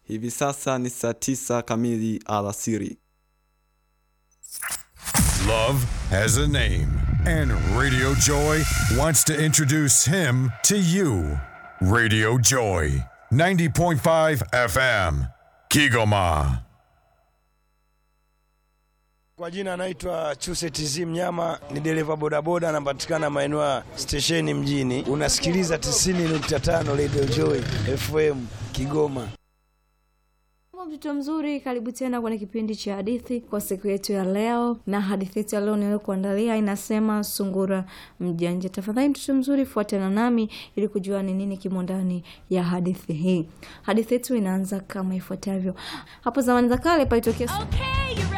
Hivi sasa ni saa tisa kamili alasiri. Love has a name, and Radio Joy wants to introduce him to you. Radio Joy, 90.5 FM, Kigoma. Kwa jina anaitwa Chuse TZ Mnyama, ni dereva bodaboda, anapatikana maeneo ya stesheni mjini. Unasikiliza 90.5 Radio Joy FM Kigoma. Mtoto mzuri, karibu tena kwenye kipindi cha hadithi kwa siku yetu ya leo, na hadithi yetu ya leo niliyokuandalia inasema sungura mjanja. Tafadhali mtoto mzuri, fuatana nami ili kujua ni nini kimo ndani ya hadithi hii. Hadithi yetu inaanza kama ifuatavyo. Hapo zamani za kale palitokea Okay, you